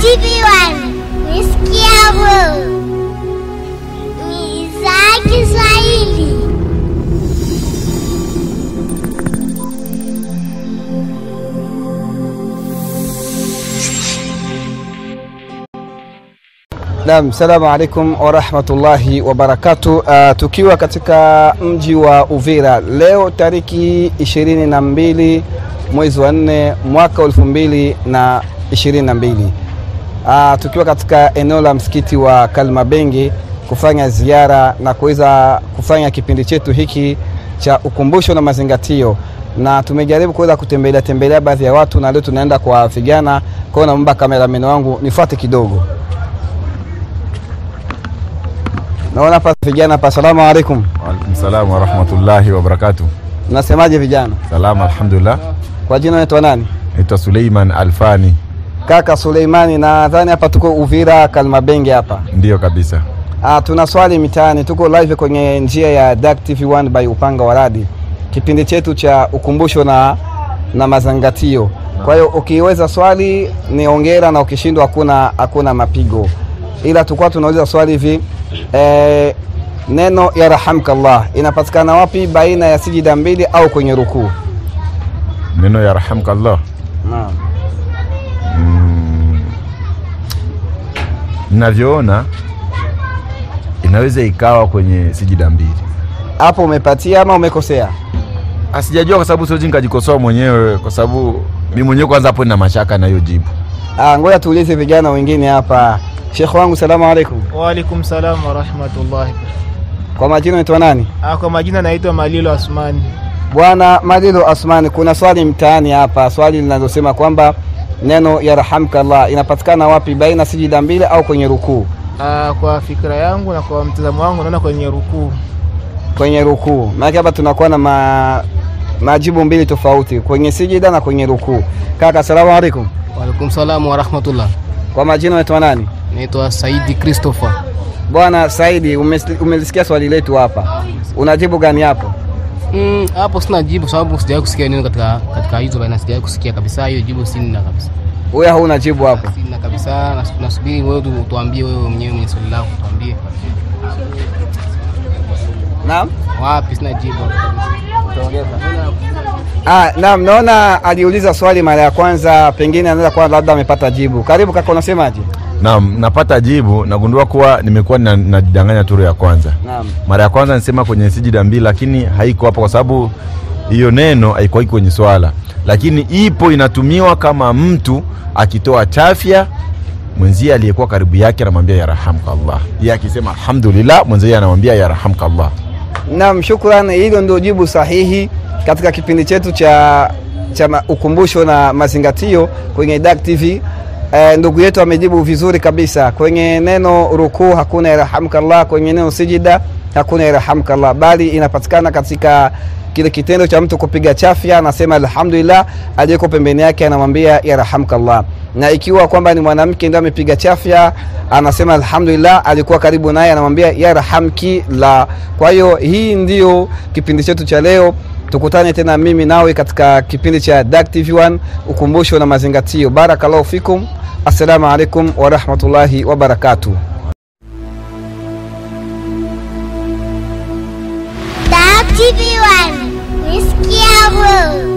TV1 Nisikia bro ni idhaa ya Kiswahili. Naam, salamu alaikum warahmatullahi wabarakatu. Uh, tukiwa katika mji wa Uvira leo tariki ishirini na mbili mwezi wa nne mwaka elfu mbili na ishirini na mbili uh, tukiwa katika eneo la msikiti wa Kalmabenge kufanya ziara na kuweza kufanya kipindi chetu hiki cha ukumbusho na mazingatio, na tumejaribu kuweza kutembelea tembelea baadhi ya watu, na leo tunaenda kwa vijana. Kwa hiyo naomba kamerameni wangu nifuate kidogo. Naona hapa vijana hapa. Asalamu alaikum, Waalaikum salam warahmatullahi wabarakatuh. nasemaje vijana? Salama, alhamdulillah. Kwa jina unaitwa nani? Naitwa Suleiman Alfani. Kaka Suleimani. Nadhani hapa tuko Uvira Kalmabenge hapa. Ndiyo kabisa. Ah, tuna swali mitaani, tuko live kwenye njia ya Dak TV1 by Upanga wa Radi, kipindi chetu cha ukumbusho na, na mazangatio. Kwa hiyo ukiweza swali ni ongera, na ukishindwa hakuna hakuna mapigo, ila tulikuwa tunauliza swali hivi eh, neno yarhamkallah inapatikana wapi baina ya sijida mbili au kwenye rukuu? Neno ya rahamkallah. Naam. Mm, ninavyoona inaweza ikawa kwenye sijida mbili. Hapo umepatia ama umekosea? Asijajua kwa sababu siwezi nikajikosoa mwenyewe, kwa sababu mi mwenyewe kwanza hapo nina mashaka na hiyo jibu. Ah, ngoja tuulize vijana wengine hapa. Shekh wangu, salamu alaikum. Waalaikum salam warahmatullahi. Kwa majina unaitwa nani? Ah, Kwa majina naitwa Malilo Asmani. Bwana Malilo Asmani, kuna swali mtaani hapa, swali linalosema kwamba neno yarhamkallah inapatikana wapi, baina sijida mbili au kwenye rukuu? Ah, Kwa fikra yangu na kwa mtazamo wangu naona kwenye rukuu. Kwenye rukuu. Maana hapa tunakuwa na ma, majibu mbili tofauti, kwenye sijida na kwenye rukuu. Kaka, salamu alaikum. Waalaikum salamu warahmatullah. Kwa majina unaitwa nani? Naitwa Saidi Christopher. Bwana Saidi, umes- umelisikia swali letu hapa, unajibu gani hapo? Mm, hapo sina jibu sababu sijawahi kusikia neno katika katika hizo baina, sijawahi kusikia kabisa hiyo jibu, sina kabisa, Wewe hauna jibu hapo. sina kabisa. Nas- Nasubiri wewe tu- tuambie wewe mwenyewe mwenye swali lako, tuambie Naam. wapi. Sina jibu Ah, naam, naona aliuliza swali mara ya kwanza, pengine anaweza kuwa labda amepata jibu. Karibu kaka, unasemaje? Naam, napata jibu. Nagundua kuwa nimekuwa na- najidanganya turu ya kwanza. Naam. Mara ya kwanza nisema kwenye sijida mbili, lakini haiko hapo kwa sababu hiyo neno haikuwa kwenye swala, lakini ipo inatumiwa kama mtu akitoa chafya mwenzie aliyekuwa karibu yake anamwambia yarhamkallah. Yeye akisema alhamdulillah, mwenzie anamwambia yarhamkallah. Naam, shukrani. Hilo ndio jibu sahihi katika kipindi chetu cha, cha ma- ukumbusho na mazingatio kwenye Dak TV. Eh, ndugu yetu amejibu vizuri kabisa. Kwenye neno rukuu hakuna yarhamkallah, kwenye neno sijida hakuna yarhamkallah, bali inapatikana katika kile kitendo cha mtu kupiga chafya, anasema alhamdulillah, aliyeko pembeni yake anamwambia yarhamkallah. Na ikiwa kwamba ni mwanamke ndio amepiga chafya, anasema alhamdulillah, alikuwa karibu naye anamwambia yarhamki la. Kwa hiyo hii ndio kipindi chetu cha leo. Tukutane tena mimi nawe katika kipindi cha Dak TV1 ukumbusho na mazingatio. Barakallahu fikum, assalamu alaikum warahmatullahi wabarakatuh. Dak TV1 Nisikia bro